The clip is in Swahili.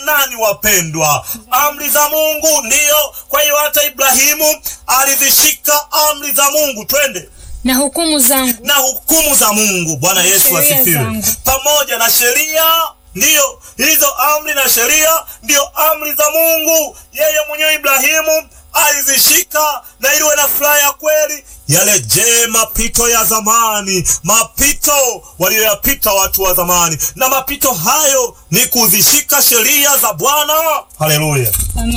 nani wapendwa? Amri za Mungu ndiyo. Kwa hiyo hata Ibrahimu alizishika amri za Mungu, twende na hukumu zangu na hukumu za Mungu. Bwana Yesu sheria asifiwe. zangu. Pamoja na sheria, ndiyo hizo amri na sheria ndiyo amri za Mungu. Yeye mwenyewe Ibrahimu alizishika na iliwe na furaha ya kweli. Yale je, mapito ya zamani, mapito waliyoyapita watu wa zamani, na mapito hayo ni kuzishika sheria za Bwana. Haleluya! Amen.